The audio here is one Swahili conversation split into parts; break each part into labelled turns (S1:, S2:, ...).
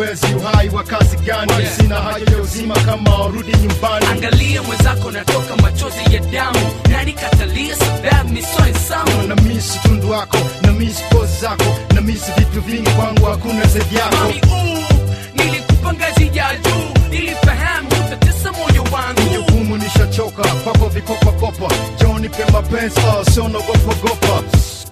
S1: mapenzi uhai wa kazi gani
S2: Yeah.
S1: sina haja ya uzima kama warudi nyumbani
S2: angalia mwenzako natoka machozi ya damu nani katalia sababu misoesamu
S1: na misi tundu wako na misi pozi zako na misi vitu vingi kwangu hakuna zaidi yako
S2: mami uu nilikupa ngazi ya juu nilifahamu utatesa moyo wangu
S1: jukumu nishachoka kwako vikopakopa joni pe mapenzi oh, sio nagopagopa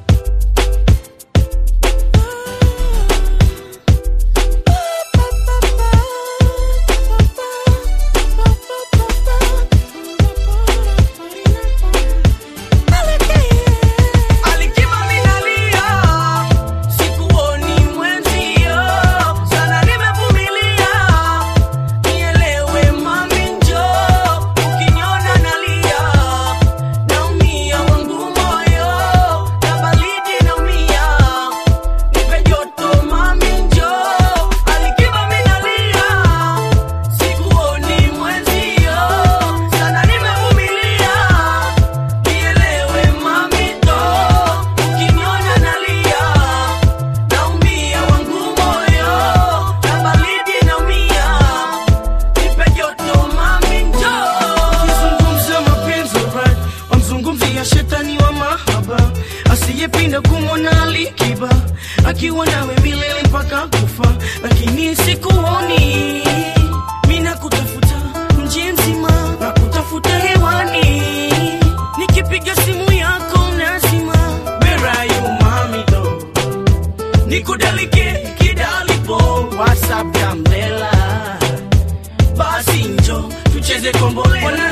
S2: Alikiba minalia, sikuoni mwenzio, sana nimevumilia. Nielewe mami njoo, ukiniona nalia, naumia wangu moyo, na baridi naumia. Nipe joto mami njoo, alikiba minalia, sikuoni mwenzio, sana nimevumilia. Nielewe mami ndo, ukiniona nalia, naumia wangu moyo, na baridi naumia. Nipe joto mami ndo.
S3: Ukizungumza mapenzi right, wamzungumzia shetani wa mahaba asiyepinda kumwona Alikiba akiwa nawe milele mpaka kufa, lakini sikuoni. Mina kutafuta mji mzima na kutafuta hewani, nikipiga simu yako nazima. Where are you mami though? nikudalike kidalipo whatsapp ya mlela basi njo tucheze kombolela